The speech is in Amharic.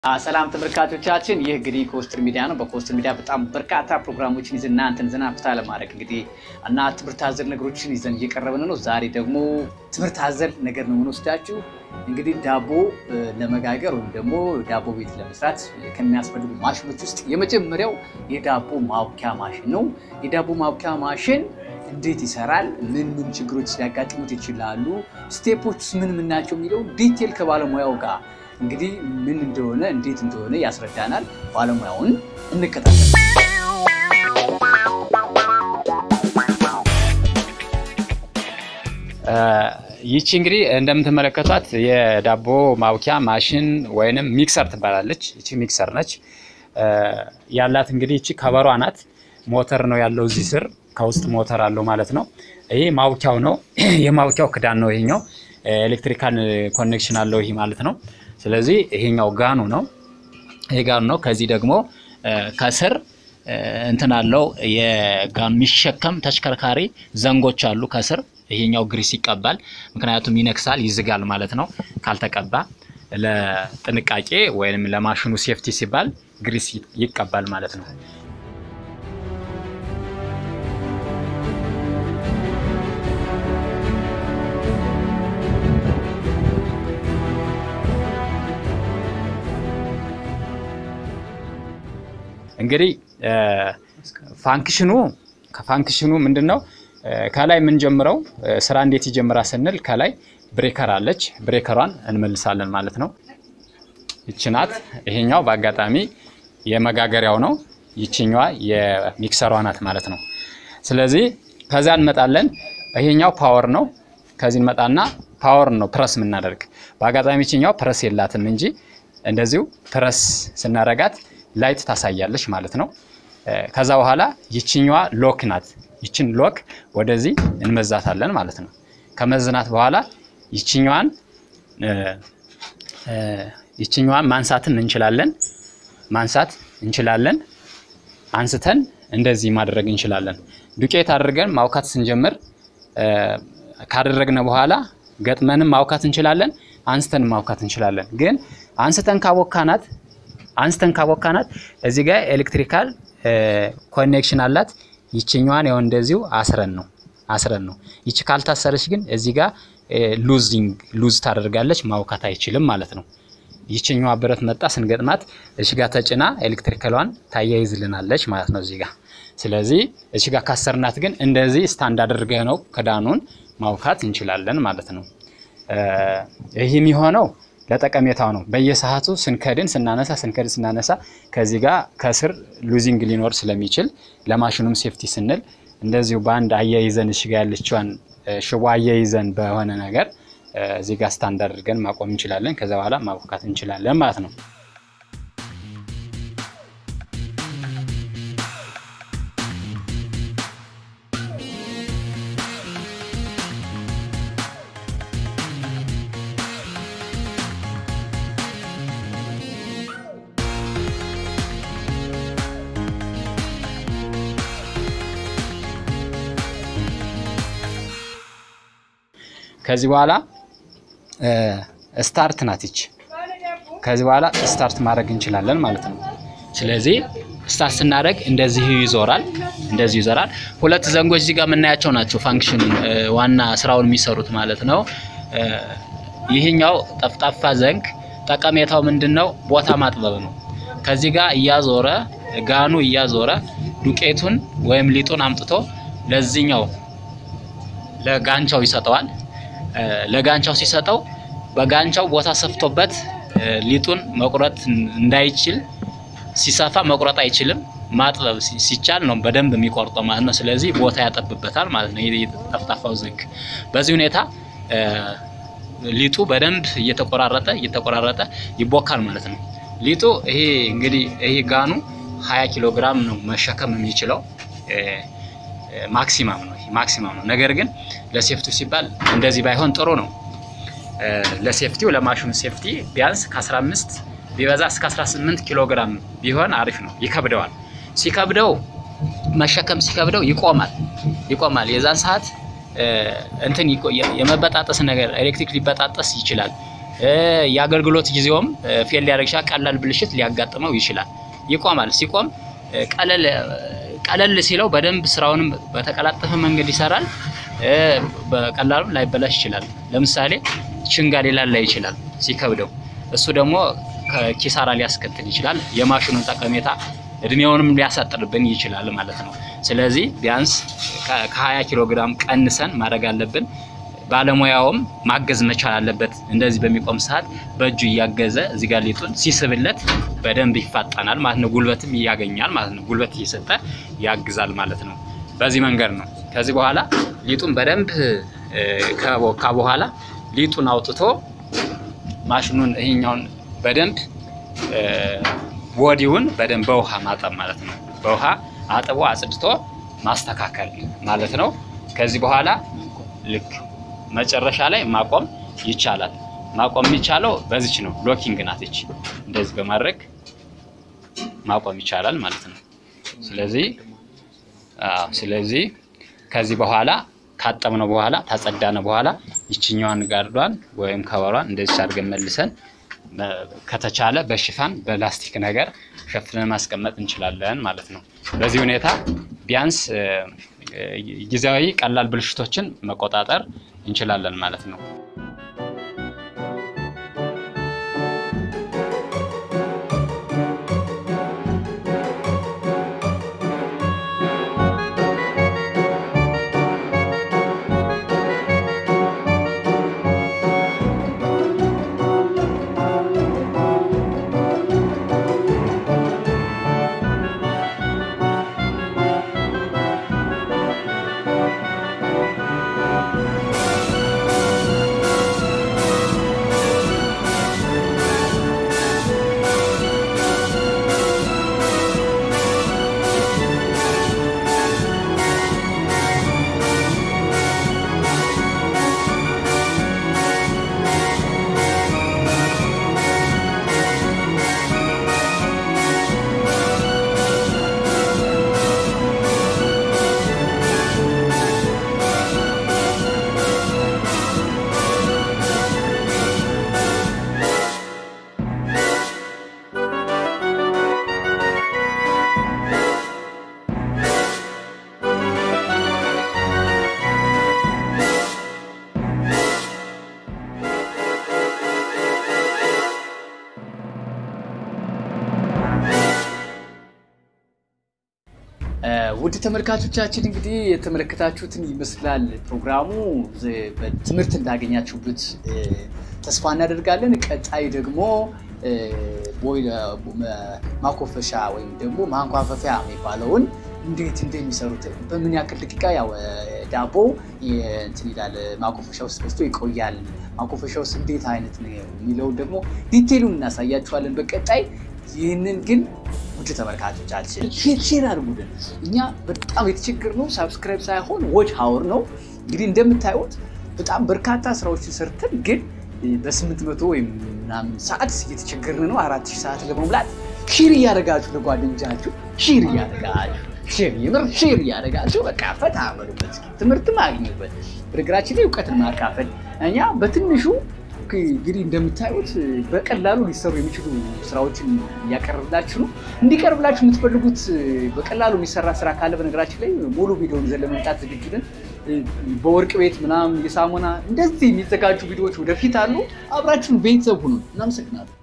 ሰላም ተመልካቾቻችን፣ ይህ እንግዲህ ኮስትር ሚዲያ ነው። በኮስትር ሚዲያ በጣም በርካታ ፕሮግራሞችን ይዘን እናንተን ዘና ፍታ ለማድረግ እንግዲህ እና ትምህርት አዘል ነገሮችን ይዘን እየቀረብን ነው። ዛሬ ደግሞ ትምህርት አዘል ነገር ነው የምንወስዳችሁ። እንግዲህ ዳቦ ለመጋገር ወይም ደግሞ ዳቦ ቤት ለመስራት ከሚያስፈልጉ ማሽኖች ውስጥ የመጀመሪያው የዳቦ ማቡኪያ ማሽን ነው። የዳቦ ማቡኪያ ማሽን እንዴት ይሰራል? ምን ምን ችግሮች ሊያጋጥሙት ይችላሉ? ስቴፖች ምን ምን ናቸው? የሚለው ዲቴል ከባለሙያው ጋር እንግዲህ ምን እንደሆነ እንዴት እንደሆነ ያስረዳናል። ባለሙያውን እንከታተል። ይቺ እንግዲህ እንደምትመለከቷት የዳቦ ማቡኪያ ማሽን ወይንም ሚክሰር ትባላለች። ይቺ ሚክሰር ነች ያላት እንግዲህ ይቺ ከበሯ ናት። ሞተር ነው ያለው እዚህ ስር ከውስጥ ሞተር አለው ማለት ነው። ይሄ ማቡኪያው ነው። የማቡኪያው ክዳን ነው ይሄኛው። ኤሌክትሪካል ኮኔክሽን አለው ይሄ ማለት ነው። ስለዚህ ይሄኛው ጋኑ ነው። ይሄ ጋኑ ነው። ከዚህ ደግሞ ከስር እንትን አለው የጋኑ የሚሸከም ተሽከርካሪ ዘንጎች አሉ ከስር። ይሄኛው ግሪስ ይቀባል፣ ምክንያቱም ይነክሳል፣ ይዝጋል ማለት ነው ካልተቀባ። ለጥንቃቄ ወይም ለማሽኑ ሴፍቲ ሲባል ግሪስ ይቀባል ማለት ነው። እንግዲህ ፋንክሽኑ ከፋንክሽኑ ምንድን ነው? ከላይ የምንጀምረው ስራ እንዴት ይጀምራል ስንል ከላይ ብሬከር አለች። ብሬከሯን እንመልሳለን ማለት ነው። ይቺ ናት። ይሄኛው በአጋጣሚ የመጋገሪያው ነው። ይችኛዋ የሚክሰሯ ናት ማለት ነው። ስለዚህ ከዚያ እንመጣለን። ይሄኛው ፓወር ነው። ከዚህ እንመጣና ፓወር ነው ፕረስ የምናደርግ። በአጋጣሚ ይችኛው ፕረስ የላትም እንጂ እንደዚሁ ፕረስ ስናረጋት ላይት ታሳያለች ማለት ነው። ከዛ በኋላ ይችኛዋ ሎክ ናት። ይችን ሎክ ወደዚህ እንመዛታለን ማለት ነው። ከመዝናት በኋላ ይችኛዋን ይችኛዋን ማንሳትም እንችላለን ማንሳት እንችላለን። አንስተን እንደዚህ ማድረግ እንችላለን። ዱቄት አድርገን ማውካት ስንጀምር ካደረግነ በኋላ ገጥመንም ማውካት እንችላለን። አንስተን ማውካት እንችላለን። ግን አንስተን ካቦካናት አንስተን ካቦካናት እዚህ ጋር ኤሌክትሪካል ኮኔክሽን አላት። ይችኛዋን ያው እንደዚሁ አስረን ነው አስረን ነው። ይቺ ካልታሰረች ግን እዚህ ጋር ሉዚንግ ሉዝ ታደርጋለች፣ ማውካት አይችልም ማለት ነው። ይችኛዋ ብረት መጣ ስንገጥማት እዚህ ጋር ተጭና ኤሌክትሪካሏን ታያይዝልናለች ማለት ነው እዚህ ጋር። ስለዚህ እዚህ ጋር ካሰርናት ግን እንደዚህ ስታንድ አድርገህ ነው ክዳኑን ማውካት እንችላለን ማለት ነው። ይህ የሚሆነው ለጠቀሜታው ነው። በየሰዓቱ ስንከድን ስናነሳ ስንከድን ስናነሳ ከዚህ ጋር ከስር ሉዚንግ ሊኖር ስለሚችል ለማሽኑም ሴፍቲ ስንል እንደዚሁ በአንድ አያይዘን እሺ ጋ ያለችዋን ሽቦ አያይዘን በሆነ ነገር እዚህ ጋር ስታንድ አድርገን ማቆም እንችላለን። ከዛ በኋላ ማቦካት እንችላለን ማለት ነው። ከዚህ በኋላ ስታርት ናት ይች። ከዚህ በኋላ ስታርት ማድረግ እንችላለን ማለት ነው። ስለዚህ ስታርት ስናደርግ እንደዚህ ይዞራል፣ እንደዚህ ይዞራል። ሁለት ዘንጎች እዚህ ጋር የምናያቸው ናቸው ፋንክሽን ዋና ስራውን የሚሰሩት ማለት ነው። ይህኛው ጠፍጣፋ ዘንግ ጠቀሜታው ምንድን ነው? ቦታ ማጥበብ ነው። ከዚህ ጋር እያዞረ ጋኑ እያዞረ ዱቄቱን ወይም ሊጡን አምጥቶ ለዚህኛው ለጋንቻው ይሰጠዋል። ለጋንቻው ሲሰጠው በጋንቻው ቦታ ሰፍቶበት ሊጡን መቁረጥ እንዳይችል ሲሰፋ መቁረጥ አይችልም። ማጥበብ ሲቻል ነው በደንብ የሚቆርጠው ማለት ነው። ስለዚህ ቦታ ያጠብበታል ማለት ነው። ጠፍጣፋው ዘንግ በዚህ ሁኔታ ሊጡ በደንብ እየተቆራረጠ እየተቆራረጠ ይቦካል ማለት ነው። ሊጡ ይሄ እንግዲህ ይሄ ጋኑ 20 ኪሎ ግራም ነው መሸከም የሚችለው ማክሲማም ነው ማክሲማም ነው። ነገር ግን ለሴፍቲው ሲባል እንደዚህ ባይሆን ጥሩ ነው። ለሴፍቲው ለማሽኑ ሴፍቲ ቢያንስ ከ15 ቢበዛ እስከ 18 ኪሎ ግራም ቢሆን አሪፍ ነው። ይከብደዋል። ሲከብደው መሸከም ሲከብደው ይቆማል ይቆማል። የዛን ሰዓት እንትን የመበጣጠስ ነገር ኤሌክትሪክ ሊበጣጠስ ይችላል። የአገልግሎት ጊዜውም ፌል ሊያደርግ ይችላል። ቀላል ብልሽት ሊያጋጥመው ይችላል። ይቆማል። ሲቆም ቀለል ቀለል ሲለው በደንብ ስራውንም በተቀላጠፈ መንገድ ይሰራል። በቀላሉ ላይበላሽ ይችላል። ለምሳሌ ችንጋ ሊላላ ይችላል ሲከብደው፣ እሱ ደግሞ ኪሳራ ሊያስከትል ይችላል። የማሽኑን ጠቀሜታ እድሜውንም ሊያሳጥርብን ይችላል ማለት ነው። ስለዚህ ቢያንስ ከ20 ኪሎ ግራም ቀንሰን ማድረግ አለብን። ባለሙያውም ማገዝ መቻል አለበት። እንደዚህ በሚቆም ሰዓት በእጁ እያገዘ እዚህ ጋር ሊጡን ሲስብለት በደንብ ይፋጠናል ማለት ነው። ጉልበትም ያገኛል ማለት ነው። ጉልበት እየሰጠ ያግዛል ማለት ነው። በዚህ መንገድ ነው። ከዚህ በኋላ ሊጡን በደንብ ከቦካ በኋላ ሊጡን አውጥቶ ማሽኑን ይሄኛውን በደንብ ቦዲውን በደንብ በውሃ ማጠብ ማለት ነው። በውሃ አጥቦ አጽድቶ ማስተካከል ማለት ነው። ከዚህ በኋላ ልክ መጨረሻ ላይ ማቆም ይቻላል። ማቆም የሚቻለው በዚች ነው። ሎኪንግ ናት ይች። እንደዚህ በማድረግ ማቆም ይቻላል ማለት ነው። ስለዚህ አዎ፣ ስለዚህ ከዚህ በኋላ ካጠብነው በኋላ ታጸዳነው በኋላ ይችኛዋን ጋርዷን ወይም ከበሯን እንደዚህ አድርገን መልሰን ከተቻለ በሽፋን በላስቲክ ነገር ሸፍነን ማስቀመጥ እንችላለን ማለት ነው። በዚህ ሁኔታ ቢያንስ ጊዜያዊ ቀላል ብልሽቶችን መቆጣጠር እንችላለን ማለት ነው። ውድ ተመልካቾቻችን እንግዲህ የተመለከታችሁትን ይመስላል ፕሮግራሙ። በትምህርት እንዳገኛችሁበት ተስፋ እናደርጋለን። ቀጣይ ደግሞ ማኮፈሻ ወይም ደግሞ ማንኳፈፊያ የሚባለውን እንዴት እንደሚሰሩት በምን ያክል ደቂቃ ያው ዳቦ እንትን ይላል ማኮፈሻ ውስጥ በስቶ ይቆያል። ማኮፈሻ ውስጥ እንዴት አይነት ነው የሚለውን ደግሞ ዲቴሉን እናሳያችኋለን በቀጣይ። ይህንን ግን ውድ ተመልካቾቻችን ሼር አድርጉልን። እኛ በጣም የተቸገርነው ሳብስክራይብ ሳይሆን ዎች ሀወር ነው። እንግዲህ እንደምታዩት በጣም በርካታ ስራዎችን ሰርተን ግን በስምንት መቶ ወይም ምናምን ሰዓት እየተቸገርን ነው። አራት ሺህ ሰዓት ለመሙላት ሼር እያደረጋችሁ ለጓደኞቻችሁ ሼር እያደረጋችሁ ሼር የምር ሼር እያደረጋችሁ በቃ ፈታ በሉበት፣ ትምህርት ማግኙበት። በነገራችን ላይ እውቀትን ማካፈል እኛ በትንሹ እንግዲህ እንደምታዩት በቀላሉ ሊሰሩ የሚችሉ ስራዎችን እያቀረብላችሁ ነው። እንዲቀርብላችሁ የምትፈልጉት በቀላሉ የሚሰራ ስራ ካለ በነገራችን ላይ ሙሉ ቪዲዮን ይዘን ለመምጣት ዝግጁ ነን። በወርቅ ቤት ምናምን የሳሙና እንደዚህ የሚዘጋጁ ቪዲዮዎች ወደፊት አሉ። አብራችሁን ቤተሰብ ሁኑ። እናመሰግናለን።